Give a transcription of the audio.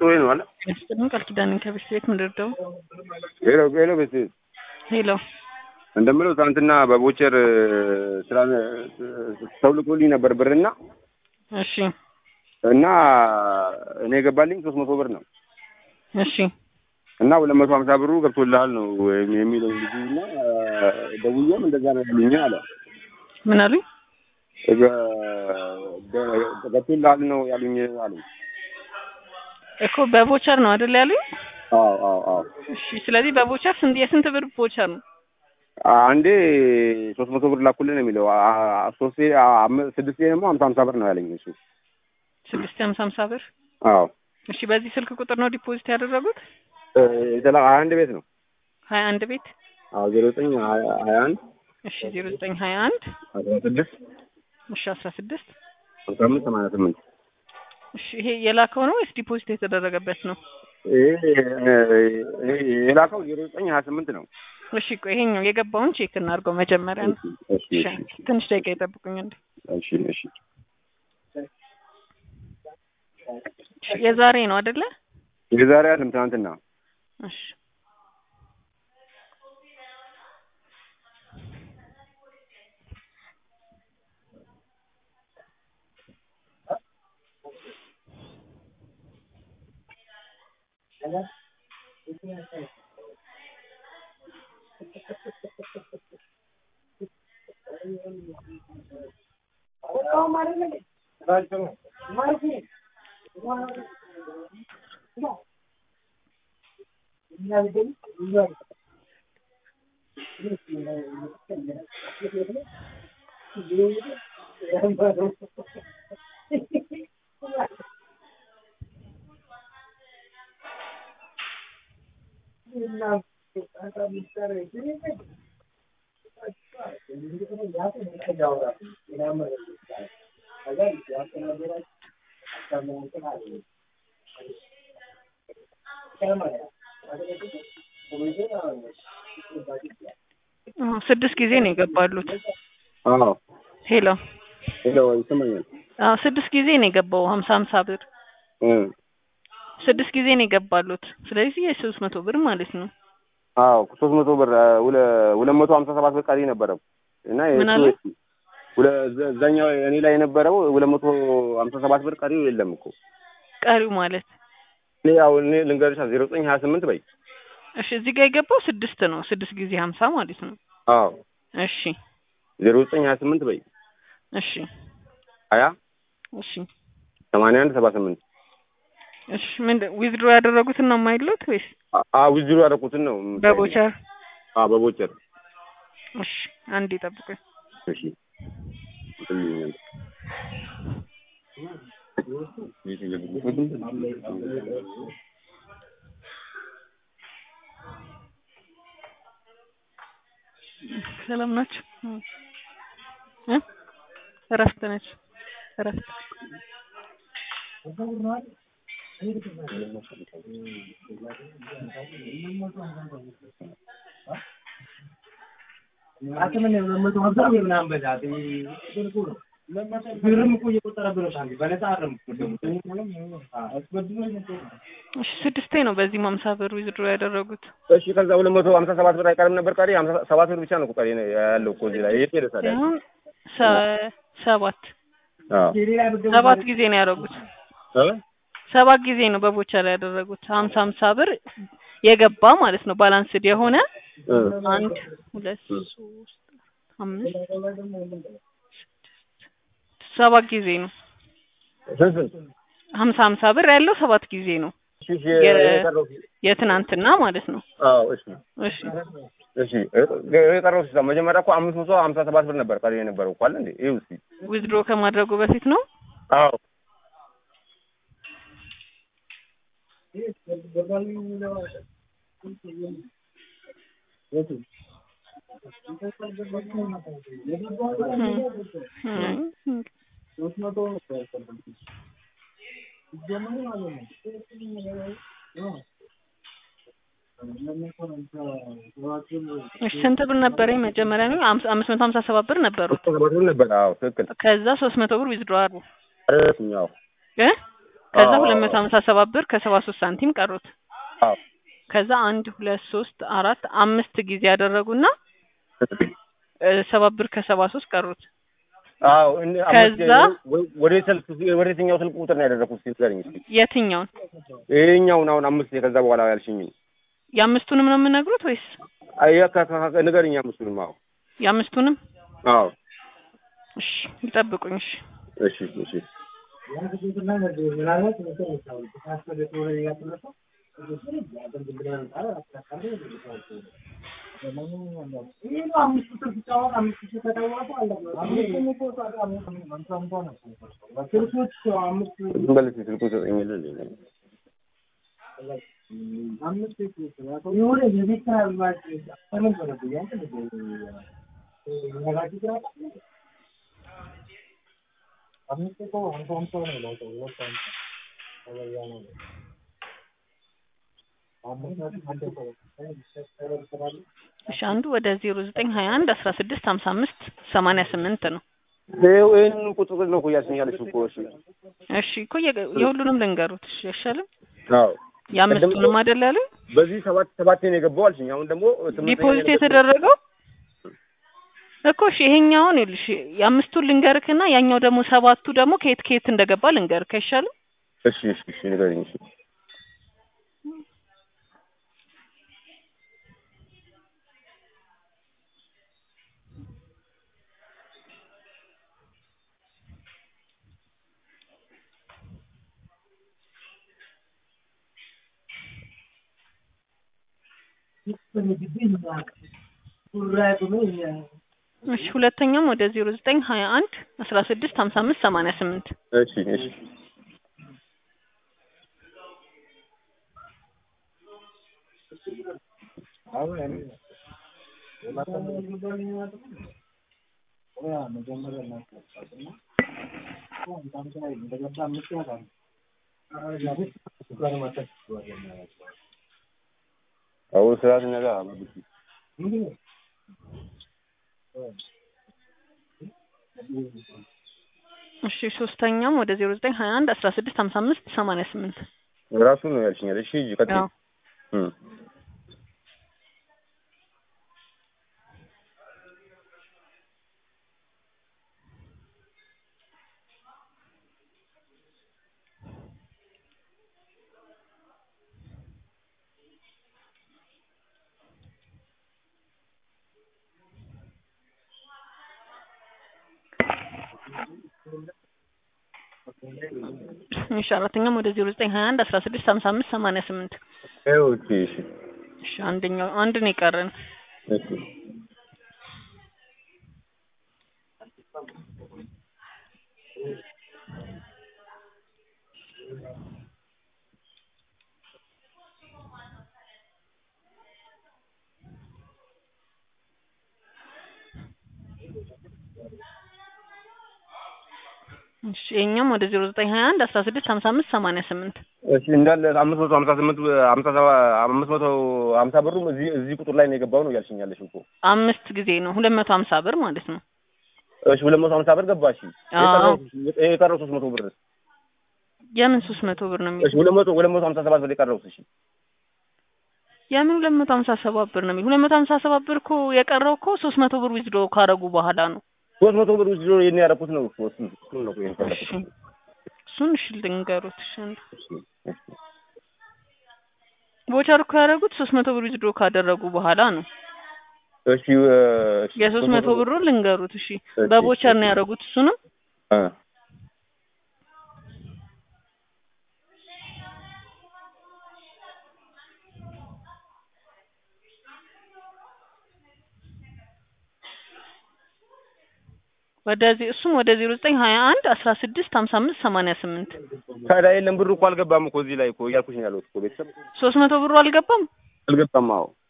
ጥሩ ነው አለ ስጥልን ቃል ኪዳንን ከቤት ቤት ምንድርደው ሄሎ ሄሎ ቤት ሄሎ እንደምለው ትናንትና በቦቸር ስራ ተውልቆልኝ ነበር ብርና እሺ እና እኔ የገባልኝ ሶስት መቶ ብር ነው እሺ እና ሁለት መቶ ሀምሳ ብሩ ገብቶልሃል ነው የሚለው ልጁ እና ደውዬም እንደዛ ነው ያሉኝ አለ ምን አሉኝ ገብቶልሃል ነው ያሉኝ አሉኝ እኮ በቮቸር ነው አይደል ያሉኝ አዎ አዎ አዎ እሺ ስለዚህ በቮቸር ስንት የስንት ብር ቮቸር ነው አንዴ ሶስት መቶ ብር ላኩልን የሚለው ሶስቴ ስድስቴ ደግሞ ሀምሳ ሀምሳ ብር ነው ያለኝ እሱ ስድስት ሀምሳ ሀምሳ ብር አዎ እሺ በዚህ ስልክ ቁጥር ነው ዲፖዚት ያደረጉት የተላ ሀያ አንድ ቤት ነው ሀያ አንድ ቤት አዎ ዜሮ ዘጠኝ ሀያ አንድ እሺ ዜሮ ዘጠኝ ሀያ አንድ አስራ ስድስት እሺ አስራ ስድስት ሀምሳ አምስት ሰማንያ ስምንት እሺ ይሄ የላከው ነው ወይስ ዲፖዚት የተደረገበት ነው የላከው ዜሮ ዘጠኝ ሀያ ስምንት ነው እሺ ቆይ ይሄኛው የገባውን ቼክ እናድርገው መጀመሪያ ነው እሺ እሺ ትንሽ ደቂቃ ይጠብቁኝ እንዴ እሺ እሺ የዛሬ ነው አይደለ የዛሬ አይደለም ትናንትና እሺ ስድስት ጊዜ ነው የገባሉት። አዎ ሄሎ ሄሎ ይሰማኛል አዎ ስድስት ጊዜ ነው የገባው ሀምሳ ሀምሳ ብር እ ስድስት ጊዜ ነው የገባሉት። ስለዚህ የሶስት መቶ ብር ማለት ነው። አዎ ሶስት መቶ ብር ሁለት መቶ ሀምሳ ሰባት ብር ቀሪ ነበረው እና ምን አለ? እዛኛው እኔ ላይ የነበረው ሁለት መቶ ሀምሳ ሰባት ብር ቀሪው የለም እኮ ቀሪው ማለት እኔ ያው እኔ ልንገርሻ ዜሮ ዘጠኝ ሀያ ስምንት በይ እሺ እዚህ ጋር የገባው ስድስት ነው። ስድስት ጊዜ ሀምሳ ማለት ነው። አዎ እሺ ዜሮ ዘጠኝ ሀያ ስምንት በይ እሺ ሀያ እሺ ሰማንያ አንድ ሰባ ስምንት እሺ ምንድን ዊዝድሮ ያደረጉትን ነው የማይሉት ወይስ ዊዝድሮ ያደረኩትን ነው በቦቸር? አዎ በቦቸር እሺ አንዴ ጠብቁኝ። እሺ ይልኛል ሰላም ናችሁ? እ እረፍት ነች እረፍት እሺ ስድስቴ ነው በዚህ ሀምሳ ብር ዊዝድሮ ያደረጉት። እሺ ከዛ ሁለት መቶ ሀምሳ ሰባት ብር አይቀርም ነበር ቀሪ ሀምሳ ሰባት ብር ብቻ ነው እኮ ቀሪ ያለው እኮ እዚህ ላይ የት ሄደ ታዲያ? አሁን ሰ- ሰባት አዎ ሰባት ጊዜ ነው ያደረጉት። እ ሰባት ጊዜ ነው በቦቸር ያደረጉት። ሀምሳ ሀምሳ ብር የገባ ማለት ነው ባላንስድ የሆነ እ አንድ ሁለት ሶስት አምስት ስድስት ሰባት ጊዜ ነው። ስንት ስንት? ሀምሳ ሀምሳ ብር ያለው ሰባት ጊዜ ነው እሺ እሺ የ- የቀረው የትናንትና ማለት ነው። አዎ እሺ እሺ እሺ የቀረው ሲሳ መጀመሪያ እኮ አምስት መቶ ሀምሳ ሰባት ብር ነበር ቀሪ የነበረው እኮ አለ እንዴ? ይኸው እስኪ ዊዝድሮ ከማድረጉ በፊት ነው። አዎ እሺ ስንት ብር ነበረኝ መጀመሪያ ነው? አምስት አምስት መቶ ሀምሳ ሰባት ብር ነበሩ። ሰባት ብር ነበር። አዎ ትክክል። ከዛ ሶስት መቶ ብር ዊዝድሮ አድርጉ ረስኛው እ ከዛ አዎ፣ ሁለት መቶ ሀምሳ ሰባት ብር ከሰባ ሶስት ሳንቲም ቀሩት። አዎ ከዛ አንድ ሁለት ሶስት አራት አምስት ጊዜ ያደረጉና እ ሰባት ብር ከሰባ ሶስት ቀሩት። አዎ እን- አምስት ከዛ ወ- ወደ ስልክ ወደ የትኛው ስልክ ቁጥር ነው ያደረኩት? እስኪ ንገረኝ እስኪ። የትኛውን ይሄኛውን አሁን አምስት ከዛ በኋላ ያልሽኝን የአምስቱንም ነው የምነግሩት ወይስ አይ ከ- ከ- ከ- ንገረኝ አምስቱንም። አዎ የአምስቱንም? አዎ እሺ ይጠብቁኝ። እሺ እሺ እሺ ዝም በል እስኪ ስልኩን ስጠኝ ልልኝ ነው። እሺ አንዱ ወደ ዜሮ ዘጠኝ ሀያ አንድ አስራ ስድስት ሀምሳ አምስት ሰማንያ ስምንት ነው። ይኸው ይሄንን ቁጥር ነው እኮ እያልሽኝ ያለሽው እኮ። እሺ እሺ እኮ የገ- የሁሉንም ልንገሩት። እሺ አይሻልም? አዎ የአምስቱንም አይደል ያሉኝ? በዚህ ሰባት ሰባት ነው የገባው አልሽኝ። አሁን ደግሞ ስምንተኛ ዲፖዚት ነው የተደረገው እኮ እሺ ይሄኛውን ይኸውልሽ የአምስቱን ልንገርክና ያኛው ደግሞ ሰባቱ ደግሞ ከየት ከየት እንደገባ ልንገርክ አይሻልም? እሺ እሺ እሺ ንገረኝ። እሺ እሺ ሁለተኛም ወደ ዜሮ ዘጠኝ ሀያ አንድ አስራ ስድስት ሀምሳ አምስት ሰማንያ ስምንት እሺ እሺ አሁን ስራት ነገር አባብሽ እሺ ሶስተኛም ወደ ዜሮ ዘጠኝ ሀያ አንድ አስራ ስድስት ሀምሳ አምስት ሰማንያ ስምንት ራሱ ነው ያልሽኛል። እሺ ሂጂ ቀጥይ። አዎ እም እሺ አራተኛም ወደ ዜሮ ዘጠኝ ሀያ አንድ አስራ ስድስት ሀምሳ አምስት ሰማንያ ስምንት ይኸው እሺ እሺ እሺ አንደኛው አንድ ነው የቀረን እሺ እሺ ይኸኛም ወደ ዜሮ ዘጠኝ ሀያ አንድ አስራ ስድስት ሀምሳ አምስት ሰማንያ ስምንት እሺ እንዳለ አምስት መቶ ሀምሳ ስምንት ሀምሳ ሰባ አምስት መቶ ሀምሳ ብሩም እዚህ እዚህ ቁጥር ላይ ነው የገባው ነው እያልሽኝ ያለሽው እኮ። አምስት ጊዜ ነው ሁለት መቶ ሀምሳ ብር ማለት ነው። እሺ ሁለት መቶ ሀምሳ ብር ገባሽ። አዎ። የቀረው የቀረው ሶስት መቶ ብር የምን ሶስት መቶ ብር ነው እሺ የሚል ሁለት መቶ ሁለት መቶ ሀምሳ ሰባት ብር የቀረው እሺ የምን ሁለት መቶ ሀምሳ ሰባት ብር ነው የሚል ሁለት መቶ ሀምሳ ሰባት ብር እኮ የቀረው እኮ ሶስት መቶ ብር ዊዝድሮ ካረጉ በኋላ ነው። ሶስት መቶ ብር ውስጥ ይሄን ያደረኩት ነው እኮ እሱን እሱን ነው እኮ ይሄን እሺ ፈለኩት። እሱን እሺ ልንገሩት። እሺ አንዱ እሺ እሺ ቦቸር እኮ ያደረጉት ሶስት መቶ ብር ዊዝድሮ ካደረጉ በኋላ ነው። እሺ እ፣ እሺ የሶስት መቶ ብሩን ልንገሩት። እሺ እሺ፣ በቦቸር ነው ያደረጉት እሱንም እ ወደዚህ እሱም ወደ ዜሮ ዘጠኝ ሀያ አንድ አስራ ስድስት ሀምሳ አምስት ሰማንያ ስምንት ታዲያ የለም ብሩ እኮ አልገባም እኮ እዚህ ላይ እኮ እያልኩሽ ነው ያለሁት እኮ ቤተሰብ ሶስት መቶ ብሩ አልገባም። አልገባም። አዎ